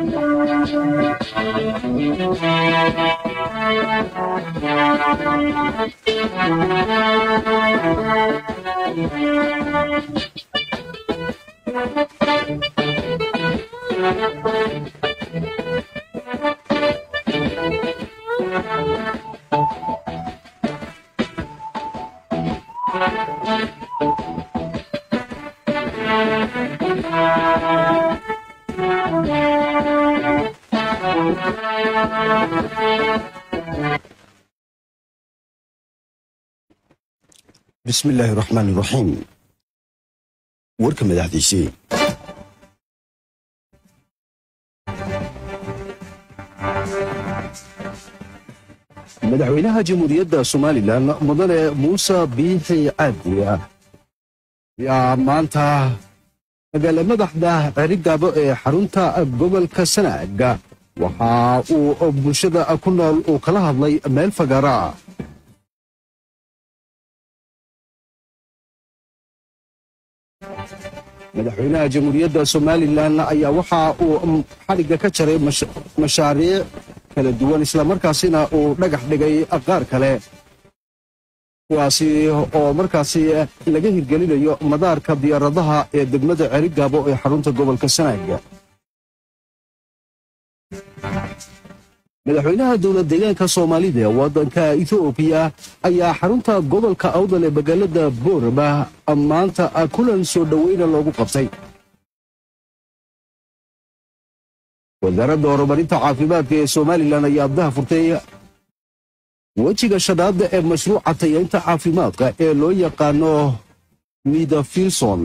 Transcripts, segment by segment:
bismi illaahi raxmaan iraxiim warka madaxdiisii madaxweynaha jamhuuriyadda somalilan mudane muuse biixi cabdi ayaa maanta magaala madaxda cerigaabo ee xarunta gobolka sanaag waxa uu bulshada ku nool uu kala hadlay meel fagara madaxweynaha jamhuuriyadda somalilan ayaa waxa uu xadhigga ka jaray mashaariic kala duwan islamarkaasina uu dhagax dhigay qaar kale kuwaasi oo markaasi laga hirgelinayo madaarka diyaaradaha ee degmada cerigaabo ee xarunta gobolka sanaag madaxweynaha dowlad deegaanka soomaalida ee waddanka etoobiya ayaa xarunta gobolka awdal ee magaalada boorama maanta kulan soo dhoweyna loogu qabtay wasaaradda horumarinta caafimaadka ee somalilan ayaa abdaha furtay wejiga shanaad ee mashruuca tayaynta caafimaadka ee loo yaqaano midafilson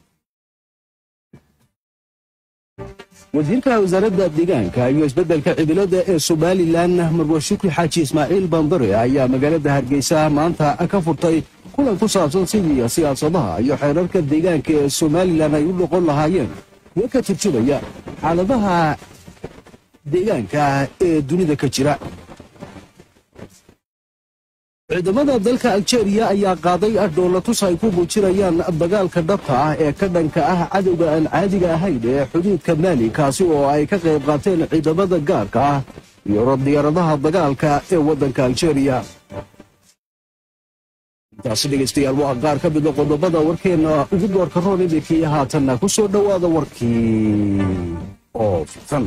wasiirka wasaaradda deegaanka iyo isbeddelka cimilada ee somalilan marwa shukri xaaji ismaaciil bandare ayaa magaalada hargeysa maanta ka furtay kulan ku saabsan sidii siyaasadaha iyo xeerarka deegaanka ee somalilan ay u noqon lahaayeen kuwo ka turjumaya xaaladaha deegaanka ee dunida ka jira ciidamada dalka aljeeriya ayaa qaaday dhoolatus ay ku muujinayaan dagaalka dhabta ah ee ka dhanka ah cadowga aan caadiga ahayn ee xuduudka maali kaasi oo ay ka qayb qaateen ciidamada gaarka ah iyo diyaaradaha dagaalka ee waddanka aljeeriya intaasi dhegaystayaal waa qaar ka mida qodobada warkeenna ugu doorka roon iminkii haatanna ku soo dhowaada warkii oo fitan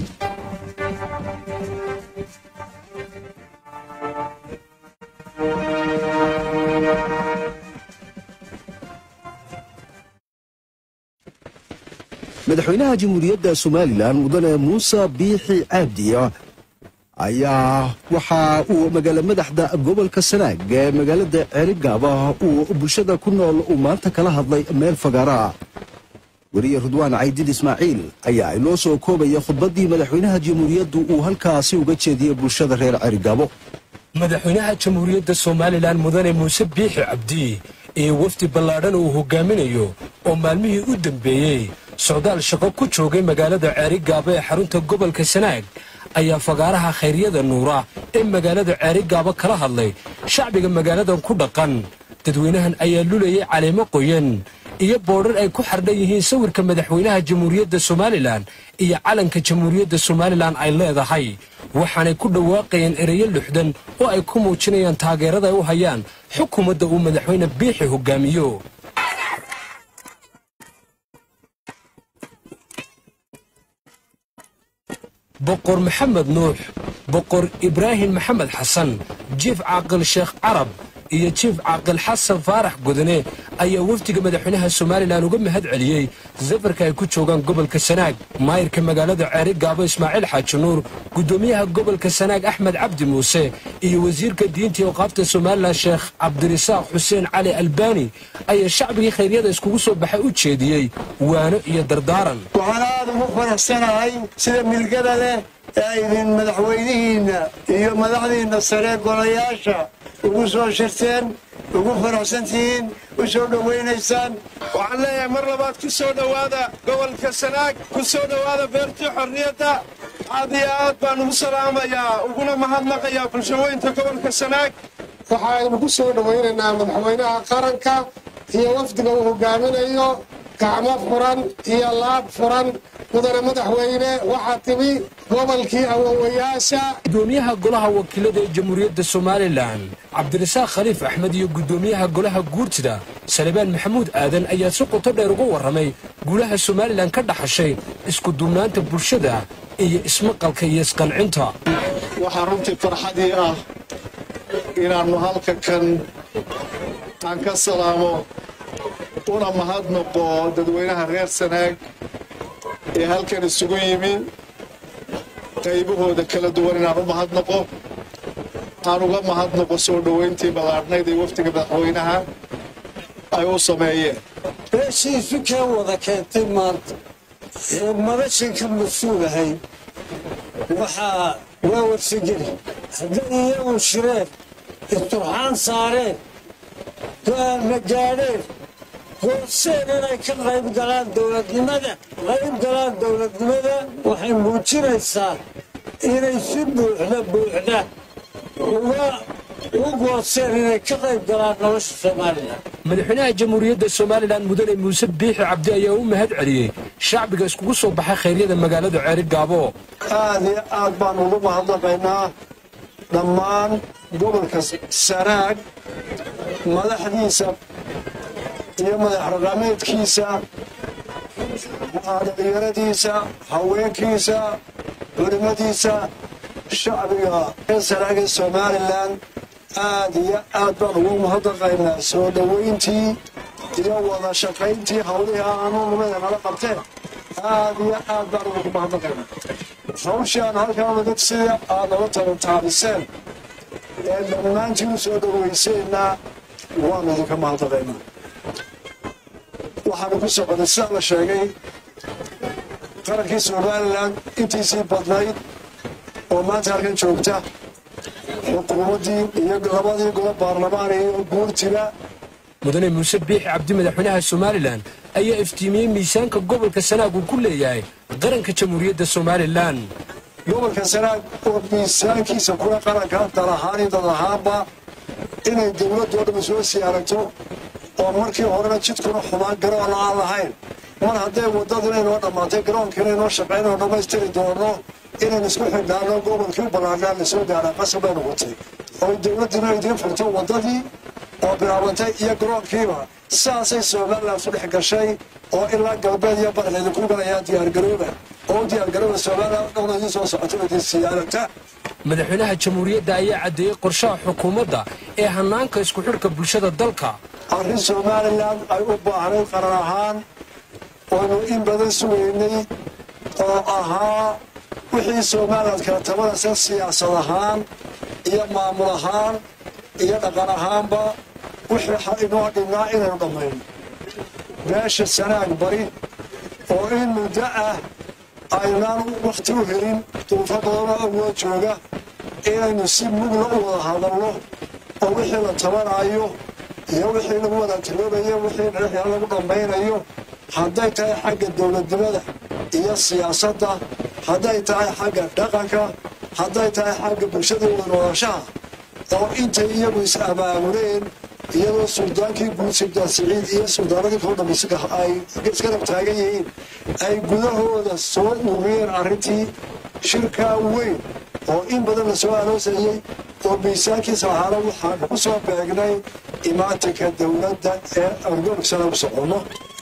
madaxweynaha jamhuuriyadda somalilan mudane muuse biixi cabdi ayaa waxa uu magaala madaxda gobolka sanaag ee magaalada cerigaaba uu bulshada ku nool uu maanta kala hadlay meel fagaara weriye rudwaan caydid ismaaciil ayaa inoo soo koobaya khudbaddii madaxweynaha jamhuuriyaddu uu halkaasi uga jeediyey bulshada reer cerigaabo madaxweynaha jamhuuriyadda somalilan mudane muuse biixi cabdi iyo wafdi ballaadhan uu hogaaminayo oo maalmihii u dambeeyey socdaal shaqo ku joogay magaalada ceerigaabo ee xarunta gobolka sanaag ayaa fagaaraha khayryada nuura ee magaalada ceerigaabo kala hadlay shacbiga magaaladan ku dhaqan dadweynahan ayaa lulayay caleemo qoyan iyo boodhar ay ku xardhan yihiin sawirka madaxweynaha jamhuuriyadda somalilan iyo calanka jamhuuriyadda somalilan ay leedahay waxaanay ku dhawaaqayeen ereyo luxdan oo ay ku muujinayaan taageerada ay u hayaan xukuumadda uu madaxweyne biixi hogaamiyo boqor maxamed nuux boqor ibraahim maxamed xasan jiif caaqil sheekh carab iyo jiif caaqil xasan faarax godane ayaa wafdiga madaxweynaha somalilan uga mahad celiyey safarka ay ku joogaan gobolka sanaag maayirka magaalada ceeri gaabo ismaaciil xaaji nuur guddoomiyaha gobolka sanaag axmed cabdi muuse iyo wasiirka diinta iyo qaabta somalilan sheekh cabdirisaaq xuseen cali albaani ayaa shacbigii khayryada iskugu soo baxay u jeediyey waano iyo dardaaran waxaan aad ugu faraxsanahay sida milgada leh ee aydin madaxweynihiinna iyo madaxdiinna sare golayaasha ugu soo shirteen ugu faraxsantihiin u soo dhowaynaysaan waxaan leeyahay mar labaad ku soo dhowaada gobolka sanaag ku soo dhowaada beertii xorriyadda aad iyo aad baan ugu salaamayaa uguna mahadnaqayaa bulshaweynta gobolka sanaag waxaaynu ku soo dhowaynaynaa madaxweynaha qaranka iyo wafdiga uu hogaaminayo gacmo furan iyo laab furan mudane madaxweyne waxaa timi gobolkii awowayaasha gudoomiyaha golaha wakiilada ee jamhuuriyadda somalilan cabdirasaaq khaliif axmed iyo gudoomiyaha golaha guurtida salebaan maxamuud aadan ayaa si qoto dheer uga warramay guulaha somalilan ka dhaxashay isku duubnaanta bulshada iyo ismaqalka iyo isqancinta waxaa runtii farxadii ah inaannu halka kan aan ka salaamo una mahadnaqo dadweynaha reer sanaag ee halkan isugu yimi qaybahooda kala duwan inaan u mahadnaqo aan uga mahadnaqo soo dhoweyntii ballaadhnayd ee wafdiga madaxweynaha ay u sameeyeen beeshiisu kee wada keentay maanta ee madashanka mas-uulahay waxaa waa warsageli hadday iyagu shireen isturxaan saareen go-aanna gaadheen gooseen inay ka qayb galaan dowladnimada qayb galaan dowladnimada waxay muujinaysaa inay si buuxda buuxda uga u gooseen inay ka qayb galaan nolosha soomaaliya madaxweynaha jamhuuriyadda somalilan mudane muuse biixi cabdi ayaa u mahad celiyey shacbiga iskugu soo baxay khayryada magaalada ceeri gaabo aad iyo aad baan ugu mahadnaqaynaa dhammaan gobolka sanaag madaxdiisa iyo madax raqameedkiisa dhalinyaradiisa haweenkiisa culimadiisa shacbiga reer sanaag ee somalilan aad iyo aad baan ugu mahadnaqaynaa soo dhoweyntii iyo wada shaqayntii hawlihii aanu nimada nala qabteen aad iyo aad baan ugu mahadnaqaynaa hawshii aan halkaa wadad sida aad nala tabantaabiseen ee dhammaantiin u soo dhoweyseenna waanu idinka mahadnaqaynaa waxaanu ku soconay sidaa la sheegay qarankii somalilan intiisii badnayd oo maanta halkan joogta xukuumaddii iyo labadii golo baarlamaan iyo guurtiba mudane muuse biixi cabdi madaxweynaha somalilan ayaa iftiimiyey miisaanka gobolka sanaag uu ku leeyahay qaranka jamhuuriyadda somalilan gobolka sanaag oo miisaankiisa kula qaranka dal ahaan iyo dad ahaanba inay dowladdu oo dhamma soo sii aragto oo markii horena jidkuna xumaan garoon aan lahayn mar hadday waddadu inoo dhammaatay garoonkiina inoo shaqaynoo dhammaystiri doono inaynu isku xidhnaano gobolkii u ballaarnaa lasoo gaara qasab bay noqotay oo dowladduna idiin furto waddadii oo bilaabantay iyo garoonkiiba saasay somalilan su dhex gashay oo ilaa galbeed iyo bari laydinku galayaa diyaargarooba oo u diyaargarooba somalilan dhowna idiin soo socota idin siyaaragta madaxweynaha jamhuuriyadda ayaa caddeeyey qorshaha xukuumadda ee hannaanka isku xidhka bulshada dalka arrin somalilan ay u baahnayd qaran ahaan oonu in badan sugaynay oo ahaa wixii somalilan kala tabanaysa siyaasad ahaan iyo maamul ahaan iyo dhaqan ahaanba wixii inoo dhinnaa inaynu dhammayno beesha sanaag bari oo in muddo ah aynaan wakhti u helin duufo badanoo awood jooga inaynu si mugla u wada hadalno oo wixii la tabanayo iyo wixii lagu wada tiloobayo wixii dhexyaa lagu dhammaynayo hadday tahay xagga dowladnimada iyo siyaasadda hadday tahay xagga dhaqanka hadday tahay xagga bulshada wada nooloshaha oo intay iyagu is abaabuleen iyadoo suldaankii guud suldaan siciid iyo suldaaradii koo dhammaysa ay iskarab taagan yihiin ay gudahooda soo uriyeen arrintii shirkaa weyn oo in badan la soo aloosayey oo miisaankiisa ahaana waxaan ku soo beegnay imaatinka dowladda ee argogsana u soconno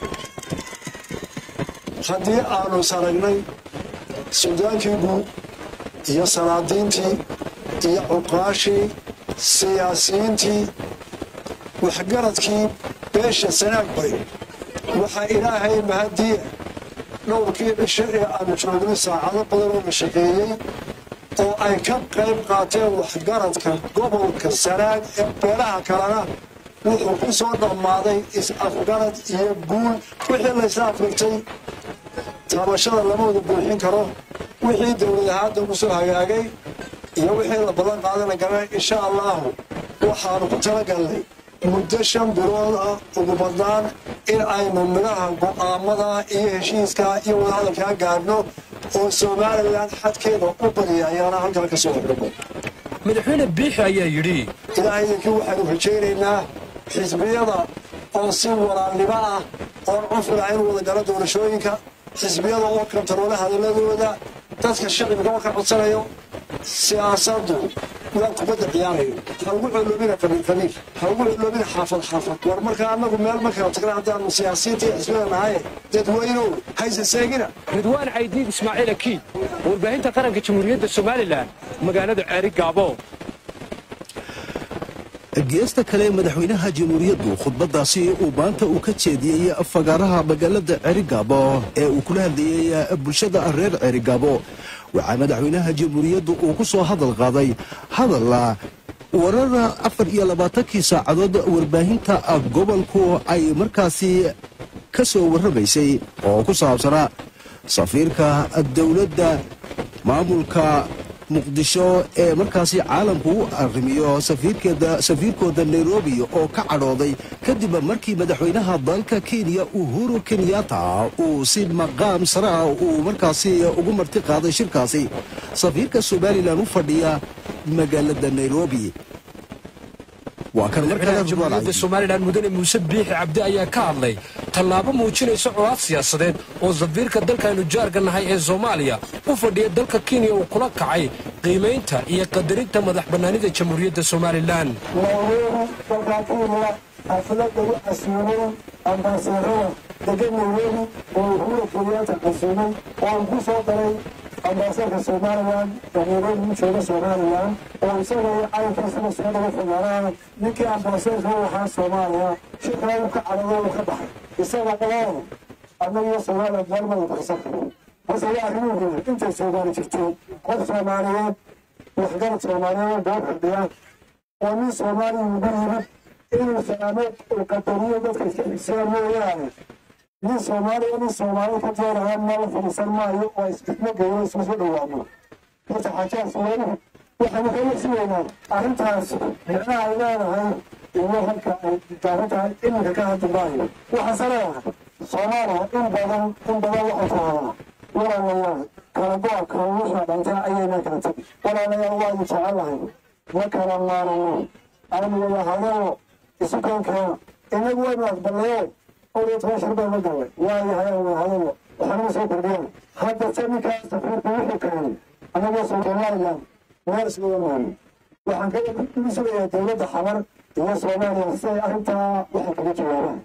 haddii aanu saragnay suldaankii guud iyo salaadiintii iyo cuqaashii siyaasiyiintii waxgaradkii beesha sanaag bay waxaa ilaahay mahadiya dhowrkii cisho ee aanu joognay saacado badan oo la shaqeeyey oo ay ka qayb qaateen waxgaradka gobolka sanaag ee beelaha kalena wuxuu ku soo dhammaaday is-afgarad iyo guul wixii laysla afrigtay taabashada lama wada buuxin karo wixii dowlad ahaanta ugu soo hagaagay iyo wixii la balan qaadana garanay insha allahu waxaanu ku talagalnay muddo shan bilood ah ugu badnaan in aynu midhaha go'aamada iyo heshiiska iyo wadahadalkaa gaadhno oo somalilan xadkeeda u badiya ayaana halkaa ka soo xidhmo madaxweyne biixi ayaa yidhi ilaahay idinkii waxaanu rajaynaynaa xisbiyada oo si walaalnimo ah oon cufila inuu wada galo doorashooyinka xisbiyada oo kantaroole hadaladooda dadka shicibka oo ka codsanayo siyaasaddu waa kubadda ciyaarayo ha ugu coloobina qabiil qabiil ha ugu coloobina xaafad xaafad war markaa annagu meel ma kala tagna haddaanu siyaasiyiinta iyo xisbiyada nahaye dadweynow hayse seegina ridwaan caydiid ismaaciil akiid warbaahinta qaranka jamhuuriyadda somalilan magaalada ceeri gaabo geesta kale madaxweynaha jamhuuriyaddu khudbaddaasi uu maanta uu ka jeediyey fagaaraha magaalada cerigaabo ee uu kula hadlayey bulshada reer cerigaabo waxaa madaxweynaha jamhuuriyaddu uu ku soo hadal qaaday hadalla warar afar iyo labaatankii saacadood warbaahinta gobolku ay markaasi ka soo warramaysay oo ku saabsanaa safiirka dowladda maamulka muqdisho ee markaasi caalamku u arrimiyo safiirkooda nairobi oo ka cadhooday kadib markii madaxweynaha dalka kenya uhuru kenyatta uu si maqaam sare ah uu markaasi ugu marti qaaday shirkaasi safiirka somalilan u fadhiya magaalada nairobi waa kan madaxweynaha jamhuuriyadda somalilan mudane muuse biixi cabdi ayaa ka hadlay tallaabo muujinaysa colaad siyaasadeed oo safiirka dalkaynu jaarka nahay ee soomaaliya u fadhiya dalka kenya uu kula kacay qiimaynta iyo qadarinta madax bannaanida jamhuuriyadda somalilan nairobi dalkaa kenya xaflad lagu casuumay ambaasarada degan nairobi oo uhuru kenyatta casuumay oo uu ku soo daray ambaasarka somalilan ee nairobi u jooga somalilan oo isaga iyo calankiisaba soo dhaga fogaanaa ninkii ambaasarka u ahaa soomaaliya shirkaa uu ka cadhado uu ka baxay isaga oo annagiyo somalilan maalmada baxsan karo hase waa arrimuhu intay soomaali jirteen qof soomaaliyeed waxgarad soomaaliyeed daba fadhiya oo nin soomaaliya ugu yimid inuu salaamo uu qadariyo dadka iska xigsadaan mooyaane nin soomaaliya nin soomaali ka jeerahaan ma la fadhiisan maayo oo isbitmo geeyo isku soo dhowaano horta xaajaas weynuhu waxaanu ka wasiweynaa arrintaas micnaha ay leedahay iyo halka ay gaaban tahay iminka ka hadli maayo waxaase leedahay soomaaliya in badan in badan waxay tahadaa walaalayaal kala go-a wuxuu dhantay ayaynaa kala tegi walaalayaal waanu jecelahay ma kala maarano aynu wada hadalo isu keenkeena inagu waynu aqbalnaye oyo toban shir baan la galay waayahay aan wada hadalo waxaanuma soo kordhiyan hadda se ninkaas safiirku wuxuu keenay anagoo somaliland meel iskuga maano waxaan ka ugu sugayaa dowladda xamar iyo soomaaliya si ay arrintaa waxay kaga jawaabaan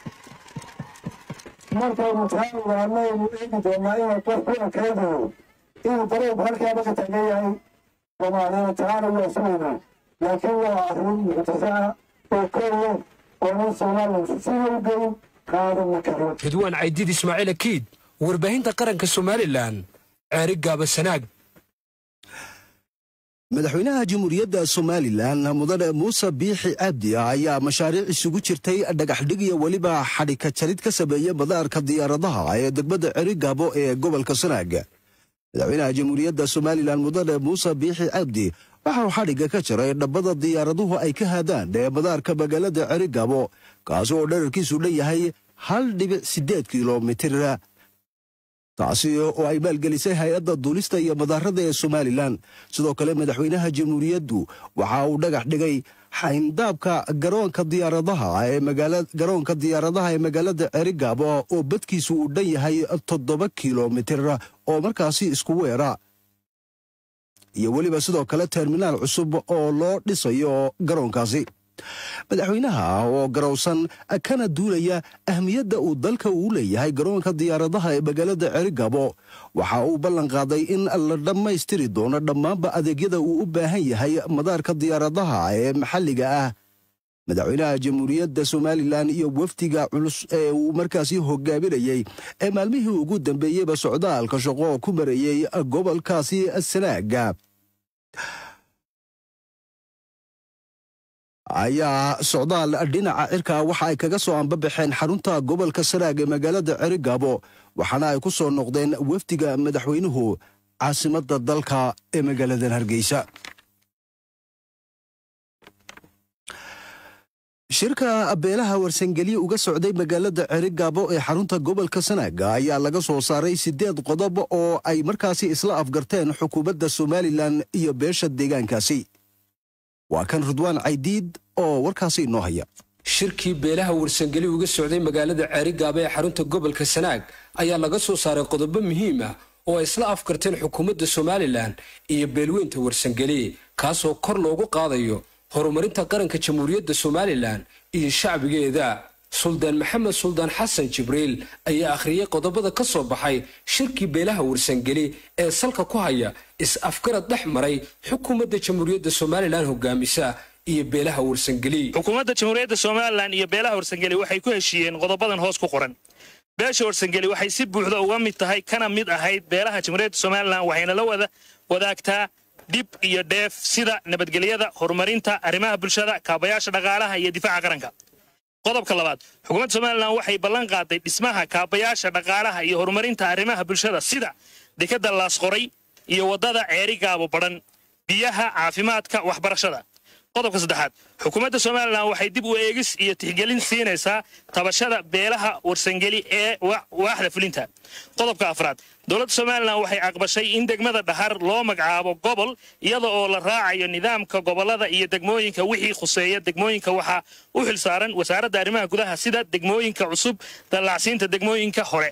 markaynu taa ogaanaynu eegi doonaa inuu qof ku ekeydayo inuu daroob halkaaba ka taagan yahay soomaaliya taana waa sugaynaa laakiin waa arrin muctasa ah oo keliya oo nin somaliland sida u geyn qaadan karo ridwaan caydiid ismaaciil akiid warbaahinta qaranka somalilan ceeri gaaba sanaag madaxweynaha jamhuuriyadda somalilan mudane muuse biixi cabdi ayaa mashaariic isugu jirtay dhagaxdhig iyo weliba xadhika jarid ka sameeyey madaarka diyaaradaha ee degmada cerigaabo ee gobolka sanaag madaxweynaha jamhuuriyadda somalilan mudane muuse biixi cabdi waxauu xadhigga ka jaray dhabbada diyaaraduhu ay ka haadaan ee madaarka magaalada cerigaabo kaasi oo dherarkiisu dhan yahay hal dhibic siddeed kilomitir taasi oo ay maalgelisay hay-adda duulista iyo madaarada ee somalilan sidoo kale madaxweynaha jamhuuriyaddu waxa uu dhagax dhigay xayndaabka garoonka diyaaradaha ee garoonka diyaaradaha ee magaalada cerigaabo oo badkiisu uu dhan yahay toddoba kilomitir oo markaasi isku weera iyo weliba sidoo kale terminaal cusub oo loo dhisayo garoonkaasi madaxweynaha oo garowsan kana duulaya ahmiyadda uu dalka uu leeyahay garoonka diyaaradaha ee magaalada cerigabo waxa uu ballan qaaday in la dhammaystiri doono dhammaanba adeegyada uu u baahan yahay madaarka diyaaradaha ee maxalliga ah madaxweynaha jamhuuriyadda somalilan iyo wafdiga culus ee uu markaasi hogaaminayey ee maalmihii ugu dambeeyeyba socdaalka shaqo ku marayey gobolkaasi sanaaga ayaa socdaal dhinaca cirka waxa ay kaga soo ambabaxeen xarunta gobolka sanaag ee magaalada cerigabo waxaana ay ku soo noqdeen wafdiga madaxweynuhu caasimadda dalka ee magaaladan hargeysa shirka beelaha warsangelye uga socday magaalada cerigabo ee xarunta gobolka sanaaga ayaa laga soo saaray siddeed qodob oo ay markaasi isla afgarteen xukuumadda somalilan iyo beesha deegaankaasi waa kan ridwaan caydiid oo warkaasi inoo haya shirkii beelaha warsangeli uga socday magaalada ceerigaaba ee xarunta gobolka sanaag ayaa laga soo saaray qodobo muhiim ah oo ay isla afkarteen xukuumadda somalilan iyo beelweynta warsangeli kaasoo kor loogu qaadayo horumarinta qaranka jamhuuriyadda somalilan iyo shacbigeeda suldaan maxamed suldaan xasan jibriil ayaa akhriyey qodobada ka soo baxay shirkii beelaha warsangeli ee salka ku haya is-afgarad dhex maray xukuumadda jamhuuriyadda somalilan hogaamisa iyo beelaha warsangeli xukuumadda jamhuuriyadda somalilan iyo beelaha warsangeli waxay ku heshiiyeen qodobadan hoos ku qoran beesha warsangeli waxay si buuxda uga mid tahay kana mid ahayd beelaha jamhuuriyadda somalilan waxayna la wada wadaagtaa dhib iyo dheef sida nabadgelyada horumarinta arrimaha bulshada kaabayaasha dhaqaalaha iyo difaaca qaranka qodobka labaad xukuumadda somalilan waxay ballan qaaday dhismaha kaabayaasha dhaqaalaha iyo horumarinta arrimaha bulshada sida dekadda laasqoray iyo waddada ceeri gaabo badhan biyaha caafimaadka waxbarashada qodobka saddexaad xukuumadda somalilan waxay dib u eegis iyo tixgelin siinaysaa tabashada beelaha warsangeli ee waaxda fulinta qodobka afraad dowladda somalilan waxay aqbashay in degmada dhahar loo magacaabo gobol iyada oo la raacayo nidaamka gobolada iyo degmooyinka wixii khuseeya degmooyinka waxaa u xilsaaran wasaaradda arrimaha gudaha sida degmooyinka cusub dallacsiinta degmooyinka hore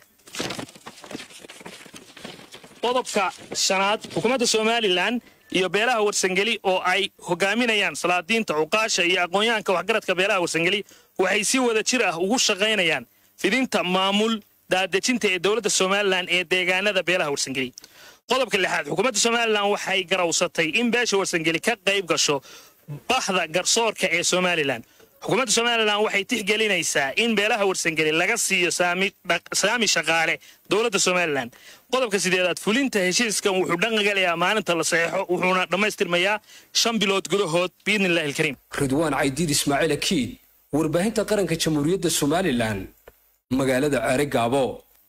qodobka shanaad xukuumadda somalilan iyo beelaha warsangeli oo ay hogaaminayaan salaadiinta cuqaasha iyo aqoonyahanka waxgaradka beelaha warsangeli waxay si wada jir ah ugu shaqaynayaan fidinta maamul daadejinta ee dowladda somalilan ee deegaanada beelaha warsangeli qodobka lixaad xukuumadda somalilan waxay garawsatay in beesha warsangeli ka qayb gasho bahda garsoorka ee somalilan xukuumadda somalilan waxay tixgelinaysaa in beelaha warsangeli laga siiyo saami shaqaale dowladda somalilan qodobka sideedaad fulinta heshiiskan wuxuu dhaqangalayaa maalinta la saxeexo wuxuuna dhammaystirmayaa shan bilood gudahood biidnillahi alkariim ridwaan caydiid ismaaciil akiid warbaahinta qaranka jamhuuriyadda somalilan magaalada ceere gaabo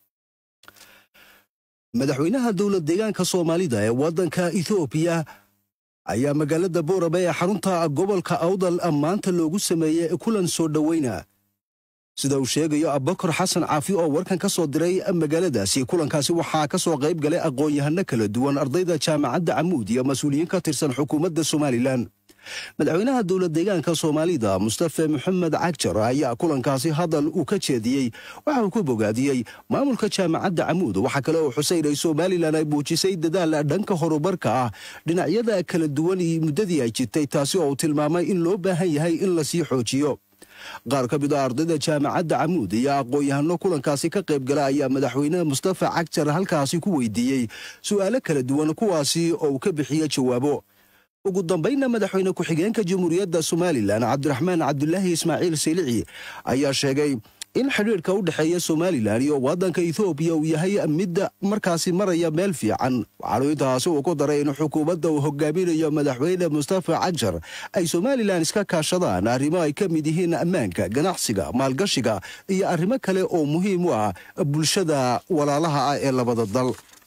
madaxweynaha dowlad deegaanka soomaalida ee waddanka ethoobiya ayaa magaalada booraba ee xarunta gobolka awdal maanta loogu sameeyey kulan soo dhoweyna sida uu sheegayo abakar xasan caafi oo warkan ka soo diray magaaladaasi kulankaasi waxaa ka soo qayb galay aqoon-yahano kala duwan ardayda jaamacadda camuud iyo mas-uuliyiin ka tirsan xukuumadda somalilan madaxweynaha dowlad deegaanka soomaalida mustafe maxamed cagjar ayaa kulankaasi hadal uu ka jeediyey waxa uu ku bogaadiyey maamulka jaamacadda camuud waxaa kale oo xuseynay somalilan ay muujisay dadaal dhanka horumarka ah dhinacyada kala duwan iyo muddadii ay jirtay taasi oo uu tilmaamay in loo baahan yahay in lasii xoojiyo qaar ka mid a ardayda jaamacadda camuud iyo aqoon-yahano kulankaasi ka qayb gala ayaa madaxweyne mustafa cagjar halkaasi ku weydiiyey su'aalo kala duwan kuwaasi oo uu ka bixiye jawaabo ugu dambaynna madaxweyne ku-xigeenka jamhuuriyadda somalilan cabdiraxmaan cabdulaahi ismaaciil silici ayaa sheegay in xidhiidhka u dhexeeya somalilan iyo waddanka ethoobiya uu yahay midda markaasi maraya meel fiican waxaanu intaasi uu ku daray in xukuumadda uu hogaaminayo madaxweyne mustafa cajar ay somalilan iska kaashadaan arrimo ay ka mid yihiin ammaanka ganacsiga maalgashiga iyo arrimo kale oo muhiim u ah bulshada walaalaha ah ee labada dal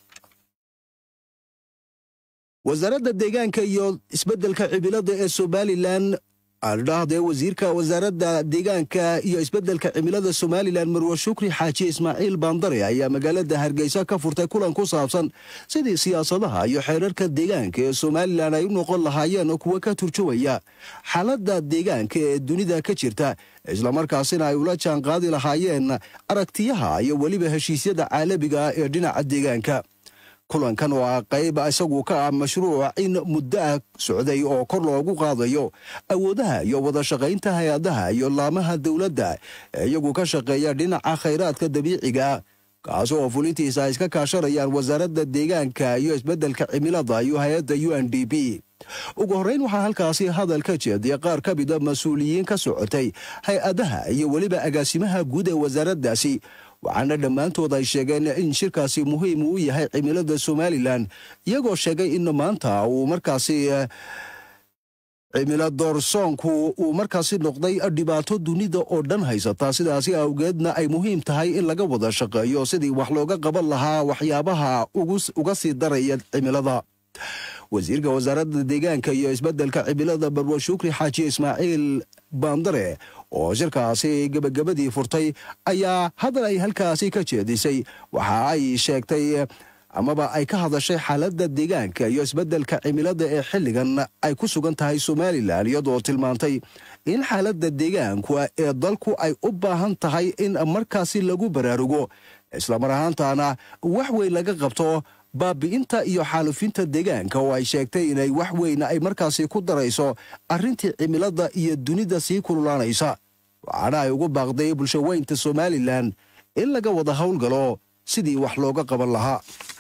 wasaaradda deegaanka iyo isbeddelka cimilada ee somalilan aandhahdee wasiirka wasaaradda deegaanka iyo isbeddelka cimilada somalilan marwe shukri xaaji ismaaciil baandare ayaa magaalada hargeysa ka furtay kulan ku saabsan sidii siyaasadaha iyo xeerarka deegaanka ee somalilan ay u noqon lahaayeen kuwa ka turjumaya xaaladda deegaanka ee dunida ka jirta islamarkaasina ay ula jaan qaadi lahaayeen aragtiyaha iyo weliba heshiisyada caalamiga ah ee dhinaca deegaanka kulankan oo ah qayb isagu ka ah mashruuc in muddo ah socday oo kor loogu qaadayo awoodaha iyo wada shaqaynta hay-adaha iyo laamaha dowladda ee iyagu ka shaqeeya dhinaca khayraadka dabiiciga kaas oo fulintiisa ay iska kaashanayaan wasaaradda deegaanka iyo isbeddelka cimilada iyo hay-adda u n d b ugu horrayn waxaa halkaasi hadal ka jeediyay qaar ka mida mas-uuliyiin ka socotay hay-adaha iyo weliba agaasimaha guud ee wasaaraddaasi waxaana dhammaantood ay sheegeen in shirkaasi muhiim uu yahay cimilada somalilan iyagoo sheegay in maanta uu markaasi cimilo doorsoonku uu markaasi noqday dhibaato dunida oo dhan haysata sidaasi awgeedna ay muhiim tahay in laga wada shaqeeyo sidii wax looga qaban lahaa waxyaabaha uga sii daraya cimilada wasiirka wasaaradda deegaanka iyo isbeddelka cimilada barwa shukri xaaji ismaaciil baandare oo shirkaasi gebagabadii furtay ayaa hadal ay halkaasi ka jeedisay waxa ay sheegtay amaba ay ka hadashay xaaladda deegaanka iyo isbeddelka cimilada ee xilligan ay ku sugan tahay somalilan iyadoo tilmaantay in xaaladda deegaanku ee dalku ay u baahan tahay in markaasi lagu baraarugo islamar ahaantaana wax weyn laga qabto baabi'inta iyo xaalufinta deegaanka oo ay sheegtay inay wax weyna ay markaasi ku darayso arrintii cimilada iyo dunida sii kululaanaysa waxaana ay ugu baaqday bulshaweynta somalilan in laga wada howlgalo sidii wax looga qaban lahaa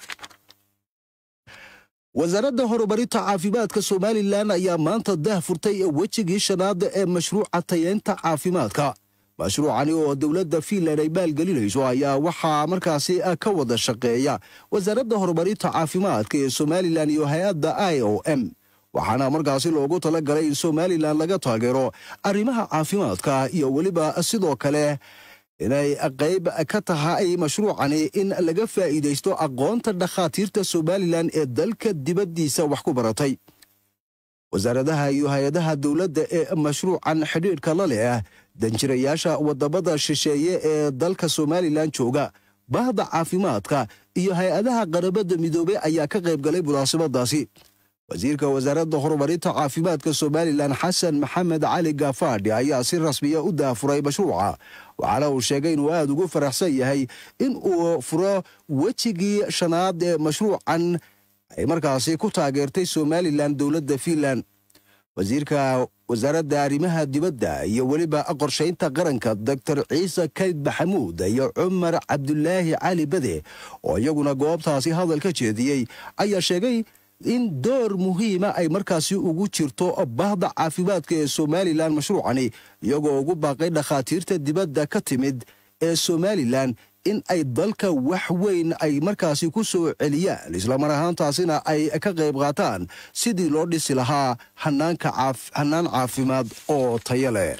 wasaaradda horumarinta caafimaadka somalilan ayaa maanta dah furtay wejigii shanaada ee mashruuca tayeynta caafimaadka mashruucani oo dowladda fiinland ay maalgelinayso ayaa waxaa markaasi ka wada shaqeeya wasaaradda horumarinta caafimaadka ee somalilan iyo hay-adda i o m waxaana markaasi loogu talagalay in somalilan laga taageero arrimaha caafimaadka iyo weliba sidoo kale inay qayb ka tahay mashruucani in laga faa'iidaysto aqoonta dhakhaatiirta somalilan ee dalka dibaddiisa wax ku baratay wasaaradaha iyo hay-adaha dowladda ee mashruucan xidhiidhka la leh danjirayaasha waddamada shisheeye ee dalka somalilan jooga bahda caafimaadka iyo hay-adaha qarabadda midoobey ayaa ka qayb galay munaasabadaasi wasiirka wasaaradda horumarinta caafimaadka somalilan xasan maxamed cali gafaadhi ayaa si rasmiya u daafuray mashruuca waxaana uu sheegay inuu aad ugu faraxsan yahay in uu furo wejigii shanaad ee mashruucan ay markaasi ku taageertay somalilan dowladda fiinland wasiirka wasaaradda arrimaha dibadda iyo weliba qorshaynta qaranka doctor ciise kayd maxamuud iyo cumar cabdulaahi cali bade oo iyaguna goobtaasi hadal ka jeediyey ayaa sheegay in door muhiima ay markaasi ugu jirto bahda caafimaadka ee somalilan mashruucani iyagoo ugu baaqay dhakhaatiirta dibadda ka timid ee somalilan in ay dalka wax weyn ay markaasi ku soo celiyaan islamar ahaantaasina ay ka qayb qaataan sidii loo dhisi lahaa hanaan caafimaad oo tayo leh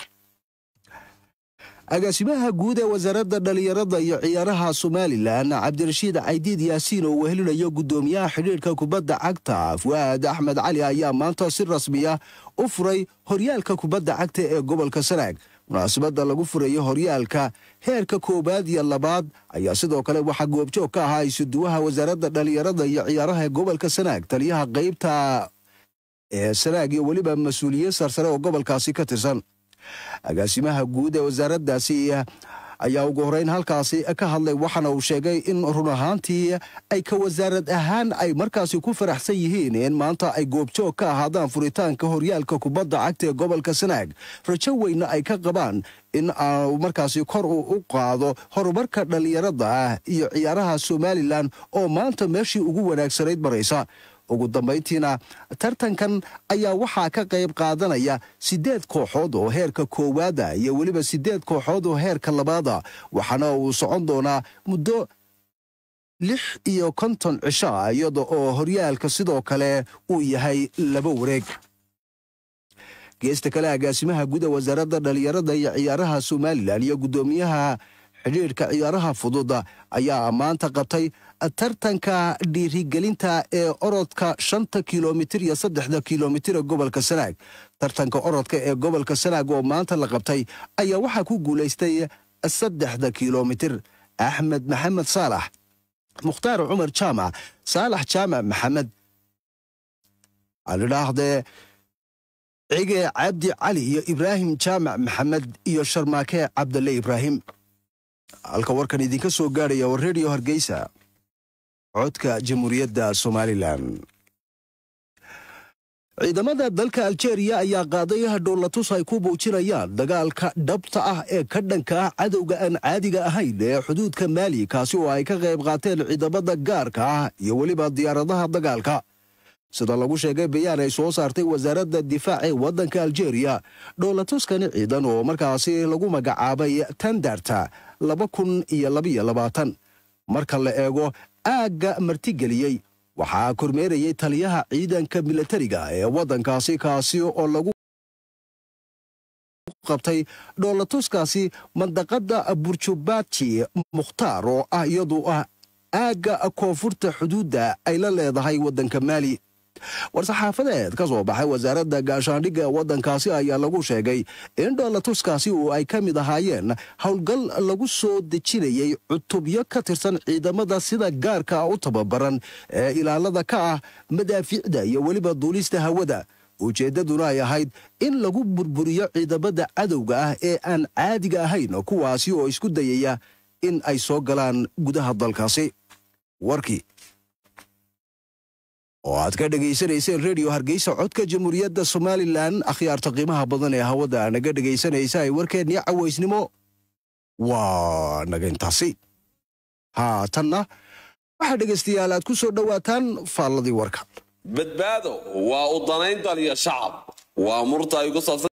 agaasimaha guud ee wasaaradda dhallinyarada iyo ciyaaraha somalilan cabdirashiid caydiid yaasiin oo wehelinayo guddoomiyaha xidhiidhka kubadda cagta fu'aad axmed cali ayaa maanta si rasmiya u furay horyaalka kubadda cagta ee gobolka sanaag munaasabadda lagu furayo horyaalka heerka koowaad iyo labaad ayaa sidoo kale waxaa goobjoog ka ahaa isuduwaha wasaaradda dhallinyarada iyo ciyaaraha ee gobolka sanaag taliyaha qaybta ee sanaag iyo weliba mas-uuliyiin sarsare oo gobolkaasi ka tirsan agaasimaha guud ee wasaaraddaasi ayaa ugu horreyn halkaasi ka hadlay waxaana uu sheegay in run ahaantii ay ka wasaarad ahaan ay markaasi ku faraxsan yihiin in maanta ay goobjoog ka ahaadaan furitaanka horyaalka kubadda cagta ee gobolka sanaag rajo weyna ay ka qabaan in aanu markaasi kor uu u qaado horumarka dhallinyarada ah iyo ciyaaraha somalilan oo maanta meeshii ugu wanaagsanayd maraysa ugu dambayntiina tartankan ayaa waxaa ka qayb qaadanaya siddeed kooxood oo heerka koowaada iyo weliba siddeed kooxood oo heerka labaada waxaana uu socon doonaa muddo lix iyo konton cisho ah iyada oo horyaalka sidoo kale uu yahay laba wareeg geesta kale agaasimaha guda wasaaradda dhallinyarada iyo ciyaaraha somalilan iyo guddoomiyaha xidhiidhka ciyaaraha fudud ayaa maanta qabtay tartanka dhiirigelinta ee orodka shanta kilomitir iyo saddexda kilomitir ee gobolka sanaag tartanka orodka ee gobolka sanaag oo maanta la qabtay ayaa waxaa ku guulaystay saddexda kilomitir axmed maxamed saalax mukhtaar cumar jaamac saalax jaamac maxamed alidhaahdee cige cabdi cali iyo ibraahim jaamac maxamed iyo sharmaake cabdalle ibraahim halka warkan idinka soo gaadhaya war redio hargeysa codka jamhuuriyadda somalilan ciidamada dalka aljeeriya ayaa qaaday dhowlatus ay ku muujinayaan dagaalka dhabta ah ee ka dhanka ah cadowga aan caadiga ahayn ee xuduudka maali kaasi oo ay ka qayb qaateen ciidamada gaarka ah iyo weliba diyaaradaha dagaalka sida lagu sheegay bayaan ay soo saartay wasaaradda difaaca ee waddanka aljeeriya dhowlatuskani ciidan oo markaasi lagu magacaabay tandarta laba kun iyo labaiyo labaatan marka la eego aagga martigeliyey waxaa kormeerayay taliyaha ciidanka milatariga ee waddankaasi kaasi oo lagu qabtay dhoolatuskaasi mandaqadda burjubaji mukhtaar oo ah iyadu ah aagga koonfurta xuduudda ay la leedahay waddanka maali war-saxaafadeed ka soo baxay wasaaradda gaashaandhigga ee waddankaasi ayaa lagu sheegay in dhoolatuskaasi oo ay ka mid ahaayeen howlgal lagu soo dejinayay cutubyo ka tirsan ciidamada sida gaarka ah u tababaran ee ilaalada ka ah madaafiicda iyo weliba duulista hawada ujeeddaduna ay ahayd in lagu burburiyo ciidamada cadowga ah ee aan caadiga ahayn kuwaasi oo isku dayaya in ay soo galaan gudaha dalkaasi warkii oo aad ka dhegaysanayseen redio hargeysa codka jamhuuriyadda somalilan akhyaarta qiimaha badan ee hawada naga dhegaysanaysa ay warkeennii cawaysnimo waa naga intaasi haatanna waxaa dhegaystayaal aad ku soo dhowaataan faalladii warka badbaado waa u danayn dal iyo shacab waa murta ay ku saabsan